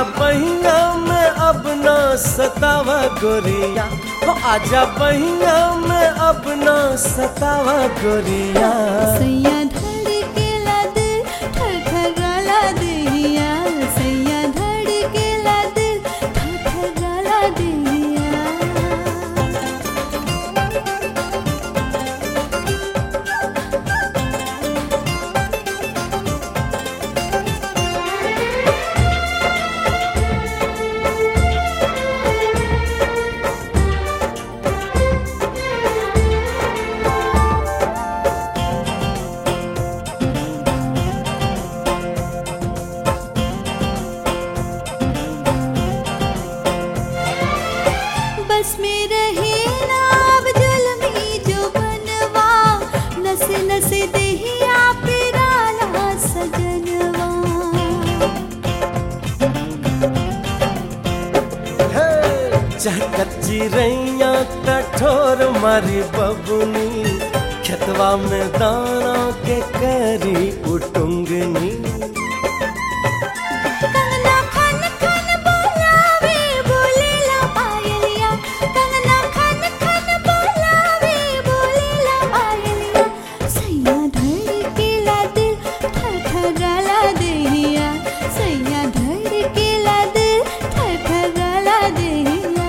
बहिया में अब ना सतावा गोरिया हो आजा बहिया में अब ना सतावा गोरिया सैया धड़केला दिल ठठगाला देहिया सैया धड़केला दिल ठठगाला देहिया बस में रहे ना अब जुल्मी जो बनवा नस नस देहिया पिराला सजनवा हे चहकत चिरैया कठोर मारी बबुनी खेतवा में दाना के करी उटुंगनी कंगना खन खन बोलावे बोलेला पायलिया कंगना खन खन बोलावे बोलेला पायलिया सैया धड़केला दिल ठठगाला देहिया सैया धड़केला दिल ठठगाला देहिया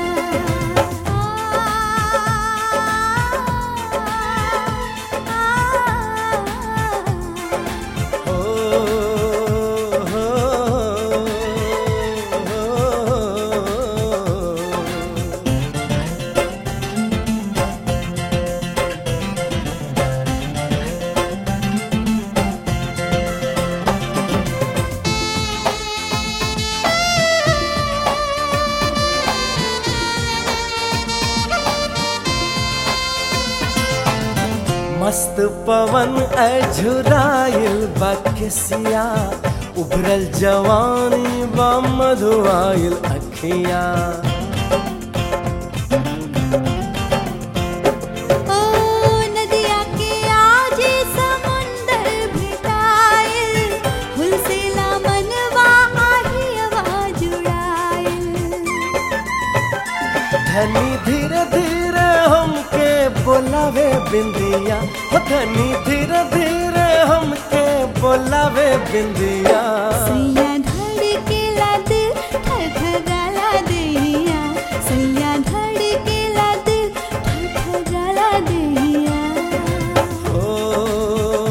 हो हो हो मस्त पवन अझुराइल बकसिया उभरल जवानी बा मधुआइल अखिया ओ नदिया के आजे समुंदर भेटाइल हुलसेला मनवा आही आवाज उड़ाइल धनी धीरे धीरे हमके बोलावे बिंदिया हो धनी धीरे धीरे हमके बोलावे बिंदिया सैया धड़केला दिल ठठगाला देहिया सैया धड़केला दिल ठठगाला देहिया ओ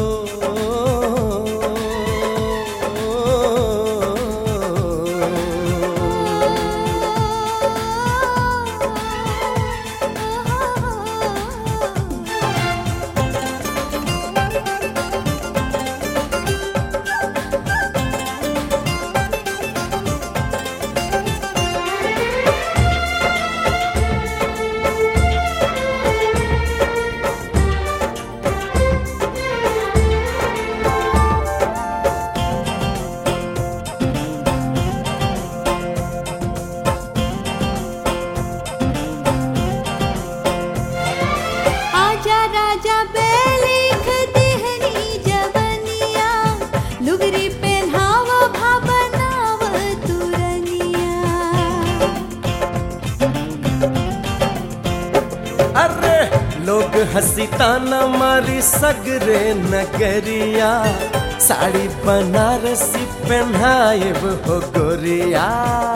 आजा राजा बेलिख दिहनी जवनिया लुगरी पहनाव भावनाव तुरनिया अरे लोग हंसी ताना मारी सगरे नगरिया साड़ी बनारसी पहनाए हो गोरिया